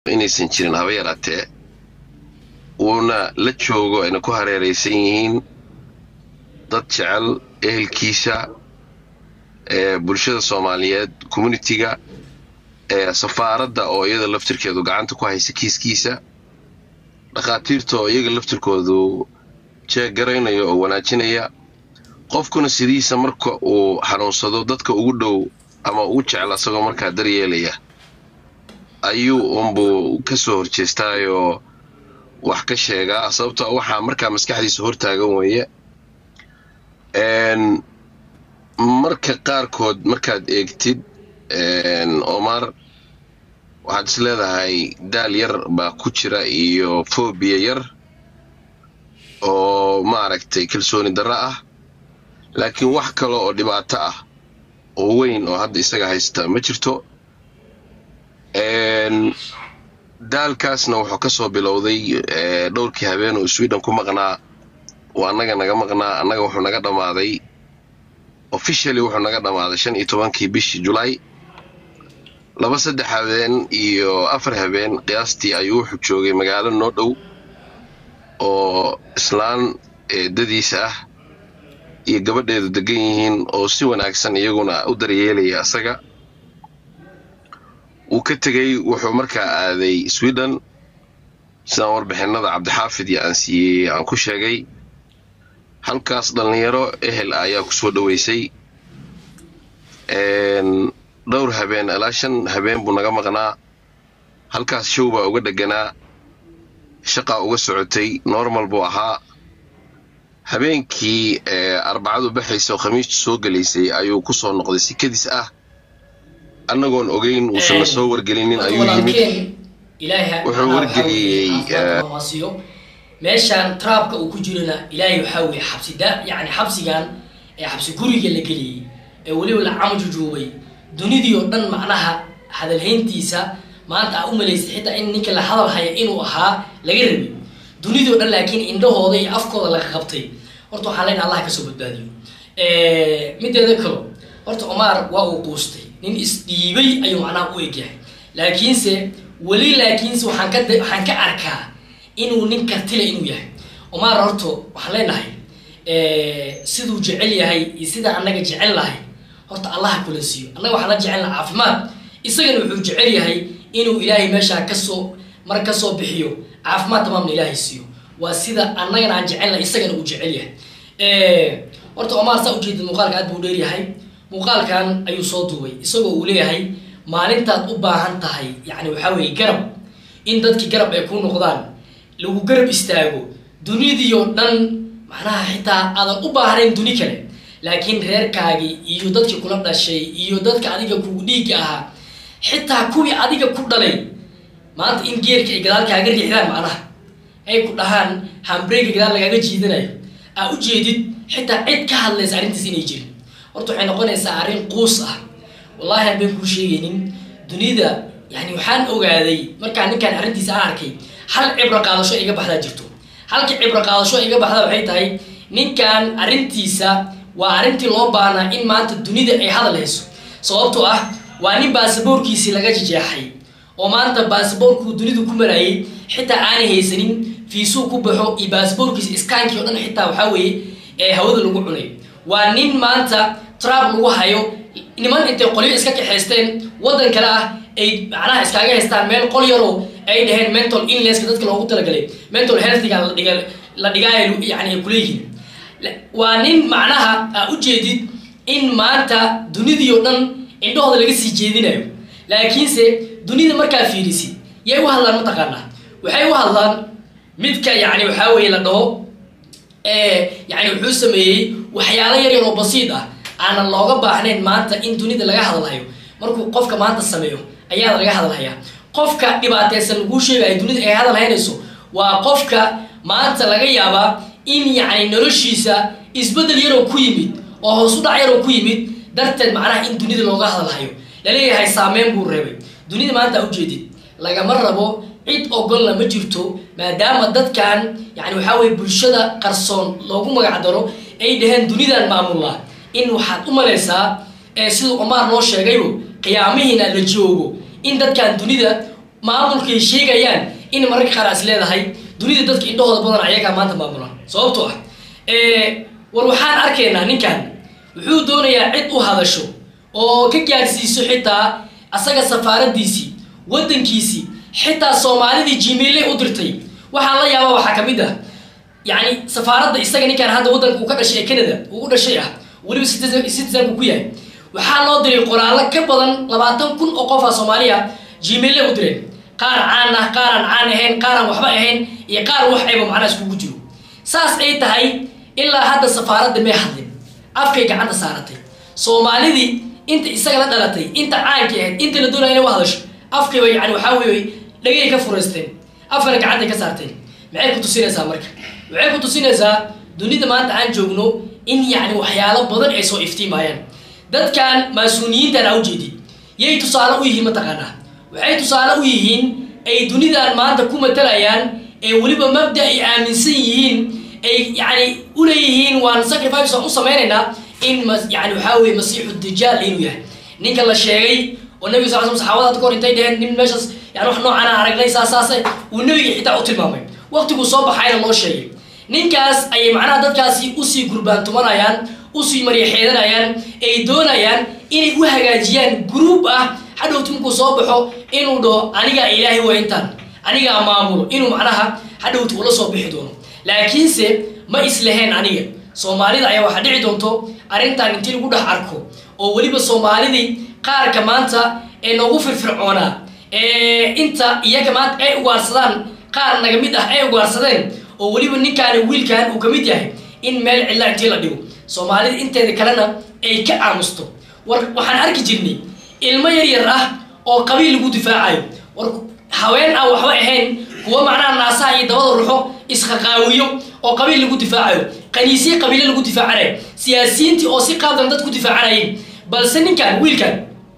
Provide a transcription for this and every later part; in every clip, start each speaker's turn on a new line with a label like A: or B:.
A: inaysan jirin haba yaraatee uuna la joogo ayna ku hareeraysan yihiin dad jecel ehelkiisa bulshada soomaaliyeed communitiga safaaradda oo iyada laftirkeedu gacanta ku haysa kiiskiisa dhakhaatiirta oo iyaga laftirkoodu jeeg garaynayo oo wanaajinaya qofkuna sidiisa marka uu xanuunsado dadka ugu dhow ama ugu jecel asagoo markaa daryeelaya ayuu unbuu ka soo horjeestaayoo wax ka sheegaa sababtoo waxaa markaa maskaxdiisa hortaagan weeye marka qaarkood markaad eegtid omar waxaad is leedahay daal yar baa ku jira iyo fobiya yar oo maaragtay kalsooni darro ah laakiin wax kale oo dhibaato ah oo weyn oo hadda isaga haysta ma jirto daalkaasna wuxuu ka soo bilowday dhowrkii habeen oo sweden ku maqnaa oo annaga naga maqnaa annaga wuxuu naga dhammaaday officially wuxuu naga dhammaaday shan iyo tobankii bishii julaay laba saddex habeen iyo afar habeen qiyaastii ayuu wuxuu joogay magaalo noo dhow oo islaan eedadiisa ah iyo gabadheedu degan yihiin oo si wanaagsan iyaguna u daryeelaya asaga wuu ka tegey wuxuu markaa aaday sweden sidaan warbixinada cabdixaafid iyo aan siiyey aan ku sheegay halkaas dhallinyaro ehel ayaa ku soo dhoweysay dhowr habeen ilaa shan habeen buu naga maqnaa halkaas show baa uga dheganaa shaqaa uga socotay normal buu ahaa habeenkii arbacadu baxaysa oo khamiistu soo gelaysay ayuu ku soo noqday sikadiis ah annagoon ogeyn uusanna soo wargelinin ayuu yimid wuxuu wargeliyey
B: meeshaan traabka uu ku jirana ilaahay waxaa weeye xabsida yani xabsigan ee xabsi guriga la geliyey ee weliba la camajujuubay dunidii oo dhan macnaha hadalhayntiisa maanta aa u malaysay xitaa in ninka la hadal haya inuu ahaa laga rabay dunidii o dhan laakiin indhahooda iyo afkooda laga qabtay horta waxaan leenahay allah kasoo badbaadiyo mideeda kalo horta omar waa uu quustay nin isdhiibay ayuu macnaha u egyahay laakiinse weli laakiinse waxaan ka waxaan ka arkaa inuu nin kartile inuu yahay omar horto waxaan leenahay siduu jecel yahay iyo sida annaga jecel lahay horta allaha kula siiyo annaga waxaan la jecelna caafimaad isagana wuxuu jecel yahay inuu ilaahay meeshaa kasoo mar kasoo bixiyo caafimaad tamaamna ilaahay siiyo waa sida annagana aan jecelna isagana uu jecel yahay horta omar saa ujeedid muuqaalka aad buu dheeryahay muuqaalkan ayuu soo duubay isagoo uu leeyahay maalintaad u baahan tahay yani waxaa weeye garab in dadkii garab ay ku noqdaan lagu garab istaago dunidii oo dhan macnaha xitaa aadan u baahnayn duni kale laakiin reerkaagii iyo dadkii kula dhashay iyo dadka adiga kugu dhiigga ahaa xitaa kuwii adiga ku dhalay maanta in geerka ay gadaal kaaga riixdaan macnaha ay ku dhahaan hambreyga gadaal lagaaga jiidanayo aa u jeedid xitaa cid ka hadlaysa arrintiis inay jirin horta waxay noqonaysaa arrin quus ah wallahi aan been kuu sheegaynin dunida yani waxaan ogaaday markaa ninkaan arrintiisa aan arkay hal cibro qaadasho iga baxdaa jirto halka cibro qaadasho iga baxda waxay tahay ninkan arrintiisa waa arrintii loo baahnaa in maanta dunida ay hadal hayso sababtoo ah waa nin baasaboorkiisii laga jejeexay oo maanta baasaboorkuu dunidu ku marayay xitaa aanay haysanin fiisuu ku baxo iyo baasaboorkiisa iskaankii o dhan xitaa waxaa weeye ee hawada lagu cunay waa nin maanta trab lagu hayo niman intay qolyo iska kaxaysteen waddan kale ah ay macnaha iskaaga haystaan meel qol yaroo ay dhaheen mental illnesska dadka loogu talagalay mental healthiga ladhiga la dhigaaya yani ay kuleeyihiin waa nin macnaha aa u jeedid in maanta dunidii oo dhan indhahooda laga sii jeedinayo laakiinse dunida markaa fiirisid yay u hadlaan mataqaanaa waxay u hadlaan midka yani waxaa weeye la dhaho yani wuxuu sameeyey waxyaalo yar yar oo basiid ah aanan looga baahnayn maanta in dunida laga hadalhayo markuu qofka maanta sameeyo ayaa laga hadalhayaa qofka dhibaateysan laguu sheegayo dunida ay hadal haynayso waa qofka maanta laga yaabaa in yacni noloshiisa isbeddel yaroo ku yimid oo hoos u dhac yaroo ku yimid darteed macnaha in dunida looga hadalhayo laleeyahay saameyn buu reebay dunida maanta ujeedid lagama rabo cid ogolna ma jirto maadaama dadkan yani waxaa weye bulshada qarsoon loogu magac daro ay dhaheen dunidan maamullah in waxaad u malaysaa siduu omar noo sheegayo qiyaamihiina la joogo in dadkan dunida maamulkay sheegayaan in mararka qaar as leedahay dunida dadka indhahooda badan ayagaa maanta maamula sababtoo ah war waxaan arkaynaa ninkan wuxuu doonayaa cid u hadasho oo ka gaadhsiiso xitaa asaga safaaradiisii waddankiisii xitaa soomaalidii gmaille u dirtay waxaan la yaaba waxaa ka mid ah yacni safaaradda isaga ninkaan hadda waddanka uu ka dhashay ee canada uu u dhashay ah weliba citizen citizenku ku yahay waxaa loo diray qoraallo ka badan labaatan kun oo qof ah soomaaliya gmaille u direen qaar caan ah qaaraan caan ahayn qaaraan waxba ahayn iyo qaar wax ayba macnaha iskugu jiro saas ay tahay ilaa hadda safaaradda may hadlin afkay gacanta saaratay soomaalidii inta isaga la dhalatay inta caankii ahayd inta la doonaya inay u hadasho afkayba yani waxaa weeye dhagay ka furaysteen afkana gacantay ka saarteen maxay ku tusinaysaa marka waxay ku tusinaysaa dunida maanta aan joogno in yacni waxyaalo badan ay soo iftiimayaan dadkan maasuuniyiintan aa ujeedid yay tusaale u yihiin mataqaanaa waxay tusaale u yihiin ay dunidan maanta ku matalayaan ee weliba mabda ay aaminsan yihiin ay yani uleeyihiin waan sacrifice waan u samaynaynaa in yani waxaa weye masiixu dajaal inuu yahay ninka la sheegay oo nabiga sal sl saxaabada kahor intay dheheen nin meeshaas yani wax noocaana aragnay saasaase uu nabiga xitaa u tilmaamay waqtiguu soo baxayna loo sheegay ninkaas ayay macnaha dadkaasi usii gurbaantumanayaan usii maryaxeedanayaan ay doonayaan inay u hagaajiyaan group ah hadhowti markuu soo baxo inuu dhaho anigaa ilaahay waa intaan anigaa maamulo inuu macnaha hadhowti ula soo bixi doono laakiinse ma islaheen aniga soomaalida ayaa waxaa dhici doonto arrintan intii lagu dhex arko oo weliba soomaalidii qaarka maanta ee noogu firfircoonaa ee inta iyaga maanta ay ugaarsadaan qaar naga mid ah ay ugaarsadeen oo weliba ninkaani wiilkan uu ka mid yahay in meel cidla intii la dhigo soomaalida inteeda kalena ay ka aamusto war waxaan arki jirnay ilmo yar yar ah oo qabiil lagu difaacayo war haween aan waxba ahayn kuwa macnaha naasaha iyo dabada ruxo isqaqaawiyo oo qabiil lagu difaacayo qaniisye qabiile lagu difaacanayo siyaasiyiintii oo si qaabdan dad ku difaacanayeen balse ninkan wiilkan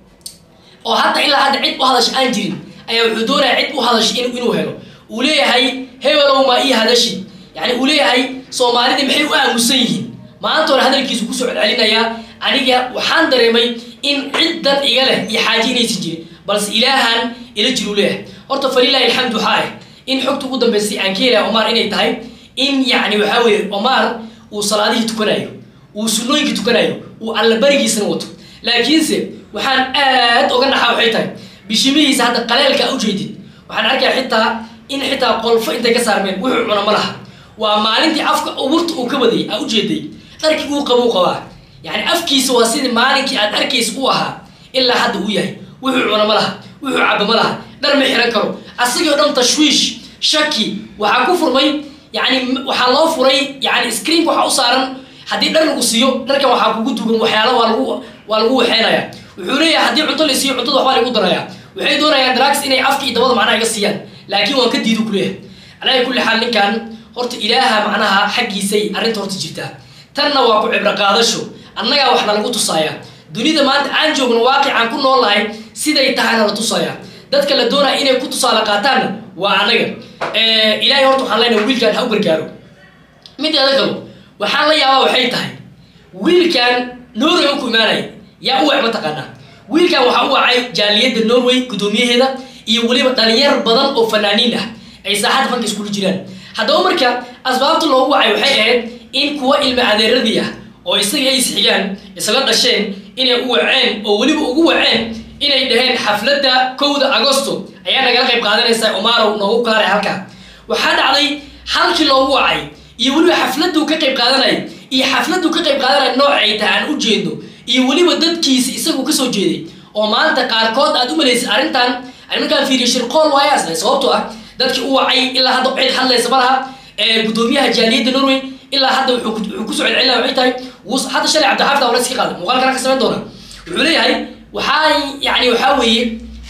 B: oo hadda ilaa hadda cid u hadasha aan jirin ayaa wuxuu doonaya cid u hadasha inuu helo uu leeyahay hebelow maa ii hadashi yani uu leeyahay soomaalidii maxay u aamusan yihiin maantoona hadalkiisu kusoo celcelinayaa aniga waxaan dareemay in ciddan iga leh iyo xaaji inaysan jirin balse ilaahan ila jiruu leeyahay horta falilahi alxamdu waxaa ah in xogta ugu dambaysay aan ka helaya omar inay tahay in yacni waxaa weeye omar uu salaadihii tukanayo uu sunnooyinkii tukanayo uu allabarigiisana wato laakiinse waxaan aad oga naxaa waxay tahay bishimihiisa hadda qaleelka ujeedid waxaan arkayaa xitaa in xitaa qolfo intay ka saarmeen wuxuu cuna ma laha waa maalintii afka uburta uu ka badayay aa ujeeday dharkii uu qabuu qabaa yani afkiisa waa sidii maalinkii aad arkaysa u ahaa ilaa hadda uu yahay wuxuu cuna ma laha wuxuu caba ma laha dhar ma xiran karo asagii o dhan tashwiish shaki waxaa ku furmay yani waxaa loo furay yani screenka waxaa u saaran haddii dhar lagu siiyo dharkan waxaa kugu dugan waxyaala waa lagu waa lagu waxeynaya wuxuu leeyahay haddii cunto la siiyo cuntada waxbaa lagu daraya waxay doonayaan drugs inay afka iyo dabada macnaha iga siiyaan laakiin waan ka diidu kuleeyahay alaa kulli xaal ninkan horta ilaaha macnaha xaggiisay arrinta horta jirtaa tanna waa ku cibro qaadasho annagaa waxna lagu tusaaya dunida maanta aan joogno waaqicaan ku nool nahay siday tahayna la tusaaya dadka la doonaya inay ku tusaale qaataanna waa annaga ilaahay horta waxaan leenahay wiilkan ha u gargaaro mideeda kalo waxaan la yaabaa waxay tahay wiilkan norway u ku imaanaya yaa u wac mataqaanaa wiilkan waxaa u wacay jaaliyadda norway guddoomiyaheeda iyo weliba dhalinyar badan oo fanaaniin ah ay saaxadda fanka iskula jiraan haddaba marka asbaabta loogu wacay waxay ahayd in kuwa ilma adeeradii ah oo isaga ay isxigaan isla dhasheen inay u waceen oo weliba ugu waceen inay dhaheen xafladda kowda agosto ayaa nagala qayb qaadanaysaa omarow noogu kaalay halkaa waxaa dhacday halkii loogu wacay iyo weliba xafladuu ka qayb qaadanaya iyo xafladuu ka qayb qaadanaya noocay tahay aan u jeedno iyo weliba dadkiisa isagu kasoo jeeday oo maanta qaarkood aad u malaysay arrintan markaan fiiriyo shirqool waayaasle sababtoo ah dadkii u wacay ilaa hadda cid hadlaysa ma laha gudoomiyaha jaaliyadda norway ilaa hadda wuxuu kusoo celcelinaya waxay tahay hadda shalay cabdixaafid awla iska qaaday muuqaalkana ka samayn doona wuxuu leeyahay waxaa yani waxaa weeye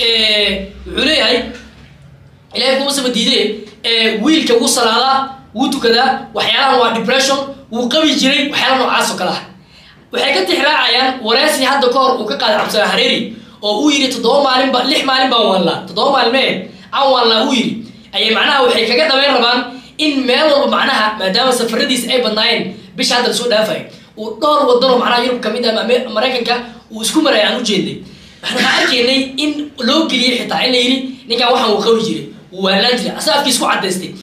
B: wuxuu leeyahay ilahay kuma sama diide wiilka wuu salaadaa wuu tukadaa waxyaalahan waa depression wuu qabi jiray waxyaala noocaas oo kale ah waxay ka tixraacayaan wareesi hadda ka hor uu ka qaaday cabdisalaam hareeri oo uu yidhi toddoba maalinba lix maalin baan waanlaa toddoba maalmee aan waanlaa uu yidhi ayay macnaha waxay kaga dhabeyn rabaan in meel walba macnaha maadaama safaradiisa ay badnaayeen bisha hadda lasoo dhaafay uu dhowr wadanoo macnaha yurub ka mid ah maraykanka uu isku maraya aan u jeednay waxaan arkaynay in loo geliyey xitaa in la yidhi ninkan waxaan uu qabi jiray wuu waalaan jiray asaa afkiis ku cadaystay